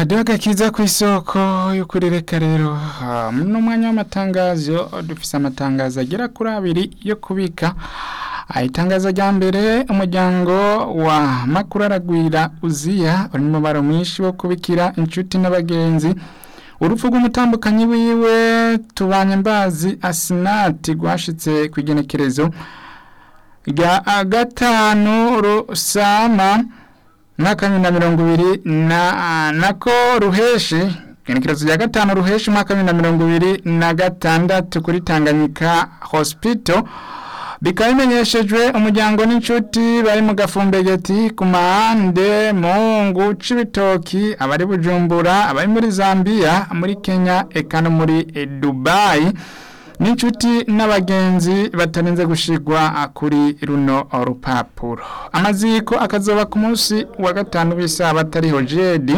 hadiho agakiza ku isoko y'ukuri reka rero muno mwanya w'amatangazo dufise amatangazo agera kuri abiri yo kubika itangazo rya mbere umuryango wa makuru aragwira uziya uri mu mubaro mwinshi wo kubikira inshuti n'abagenzi urupfu rw'umutambukanyi wiwe tubanye mbazi asinati rwashitse ku igenekerezo rya gatanu rusama mwaka bibiri na mirongo ibiri na nako ruheshi igenekerezo rya gatanu ruheshi umwaka bibiri na mirongo ibiri na gatandatu kuri tanganyika hospital bikaba bimenyeshejwe umuryango n'inshuti bari mu gafumbegeti ku mahande mungu c'ibitoki abari bujumbura abari muri zambia muri kenya eka no muri dubayi n'inshuti n'abagenzi batarinze gushigwa kuri runo rupapuro amaziko akazoba ku munsi wa gatanu b'isaha batariho jedi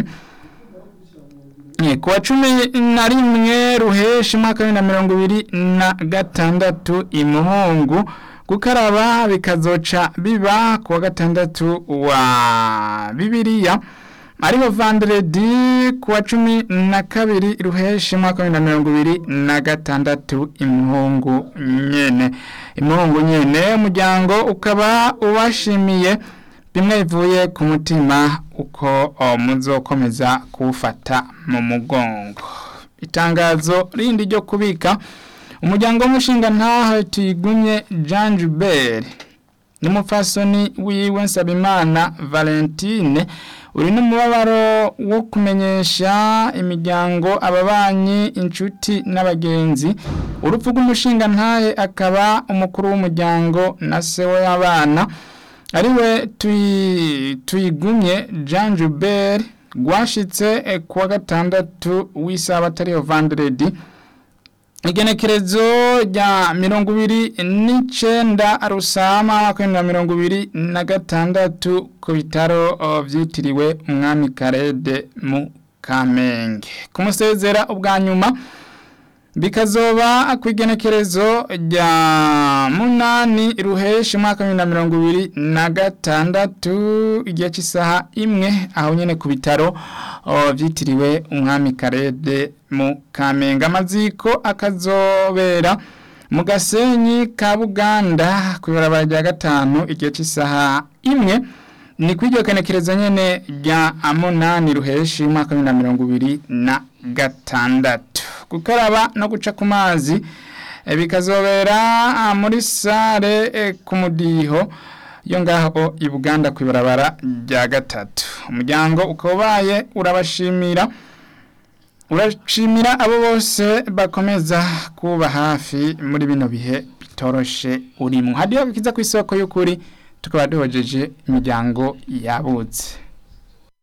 ku wa cumi na rimwe ruheshi umwaka bibiri na mirongo ibiri na gatandatu imuhungu gukaraba bikazoca biba ku wa gatandatu wa bibiliya ariho vanderedi ku wa cumi na kabiri ruheshi umwaka wa bibiri na mirongo ibiri na gatandatu imuhungu nyene imuhungu nyene umuryango ukaba ubashimiye bimwe bivuye ku mutima uko muzokomeza kuwufata mu mugongo itangazo rindi ryo kubika umuryango w'umushinga ntaho tuyigumye jean Joubert n'umupfasoni wiwe nsabimana valentine uri n'umubabaro wo kumenyesha imiryango ababanyi inshuti n'abagenzi urupfu rw'umushinga ntahe akaba umukuru w'umuryango na se w'abana ariwe tuyigumye jean Joubert rwashitse ku wa gatandatu w'isaha atariyo vanderedi igenekerezo rya mirongo ibiri n'icenda rusama mwaka na mirongo ibiri na gatandatu ku bitaro vyitiriwe umwami karede mu kamenge kumusezera ubwa nyuma bikazoba ku igenekerezo rya munani ruheshi mwaka bibiri na mirongo ibiri na gatandatu igihe cy'isaha imwe aho nyene ku bitaro vyitiriwe umwami karede mu kamenge amaziko akazobera mu gasenyi ka buganda ku ibarabara rya gatanu igihe cy'isaha imwe ni kw'iryo kenekerezo nyene rya munani ruheshi mwaka bibiri na mirongo ibiri na gatandatu gukaraba no guca ku mazi bikazobera muri sare ku mudiho yo ngaho i buganda ku ibarabara rya gatatu umuryango ukaba ubaye urabashimira urashimira abo bose bakomeza kuba hafi muri bino bihe bitoroshe urimo hadiyo kiza ku isoko y'ukuri tukaba duhojeje imiryango yabutse